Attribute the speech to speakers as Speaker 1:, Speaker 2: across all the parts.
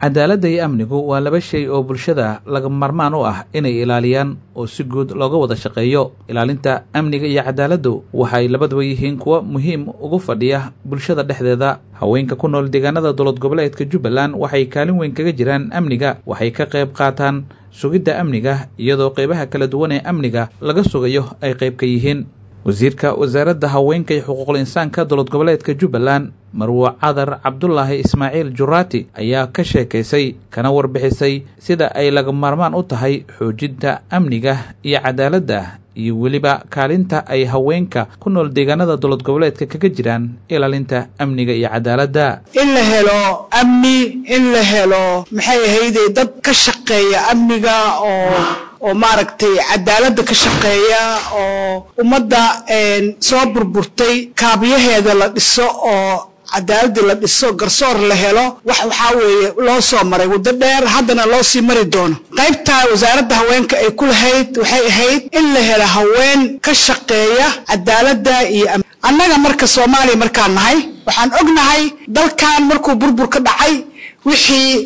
Speaker 1: cadaaladda iyo amnigu waa laba shay oo bulshada laga marmaan u ah inay ilaaliyaan oo si guud looga wada shaqeeyo ilaalinta amniga iyo cadaaladdu waxay labaduba yihiin kuwa muhiim ugu fadhiya bulshada dhexdeeda haweenka ku nool deegaanada dowlad goboleedka jubbaland waxay kaalin weyn kaga jiraan amniga waxay ka qayb qaataan sugidda amniga iyadoo qaybaha kala duwan ee amniga laga sugayo ay qayb ka yihiin wasiirka wasaaradda haweenka iyo xuquuqul insaanka dowlad goboleedka jubbaland marwo cadar cabdulaahi ismaaciil juraati ayaa ka sheekaysay kana warbixisay sida ay laga maarmaan u tahay xoojinta amniga iyo cadaaladda iyo weliba kaalinta ay haweenka ku nool deegaanada dowlad goboleedka kaga jiraan ilaalinta amniga iyo cadaaladda
Speaker 2: in la helo amni in la helo maxay ahayde dad ka shaqeeya amniga oo oo maaragtay cadaaladda ka shaqeeya oo ummadda soo burburtay kaabiyaheeda la dhiso oo cadaaladii la dhiso garsoor la helo wax waxaa weeye loo soo maray waddo dheer haddana loo sii mari doono qaybtaa wasaaradda haweenka ay ku lahayd waxay ahayd in la helo haween ka shaqeeya cadaaladda iyo annaga marka soomaaliya markaan nahay waxaan ognahay dalkan markuu burbur ka dhacay wixii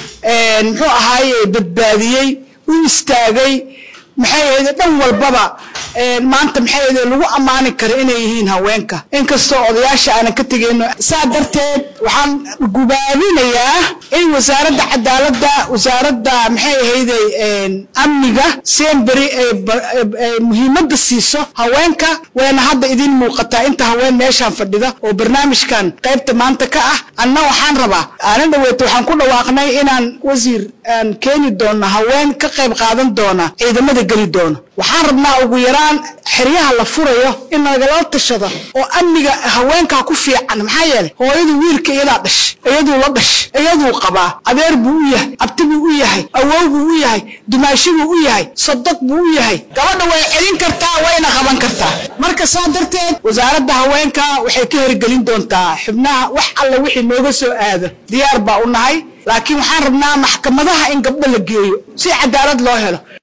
Speaker 2: muxuu ahaaye badbaadiyey u istaagay maxay ahayde dhan walbaba maanta maxay ahayde lagu ammaani karo inay yihiin haweenka inkastoo odayaasha aanan ka tegayno saa darteed waxaan gubaabinayaa in wasaaradda cadaaladda wasaaradda maxay ahayde amniga semberi ay muhiimadda siiso haweenka wayna hadda idin muuqataa inta haween meeshaan fadhida oo barnaamijkan qaybta maanta ka ah anna waxaan rabaa aanan dhaweeto waxaan ku dhawaaqnay inaan wasiir aan keeni doono haween ka qayb qaadan doona ciidamada geli doono waxaan rabnaa ugu yaraan xeryaha la furayo in nagala tashado oo amniga haweenkaa ku fiican maxaa yeelay hooyadu wiilka iyadaa dhash iyaduu la dhash iyaduu qabaa adeer buu u yahay abti buu u yahay awow buu u yahay dumaashi buu u yahay sodog buu u yahay gabadha way celin kartaa wayna qaban kartaa marka saa darteed wasaaradda haweenka waxay ka hirgelin doontaa xubnaha wax alla wixii nooga soo aado diyaar baa u nahay laakiin waxaan rabnaa maxkamadaha in gabdho la geeyo si cadaalad loo helo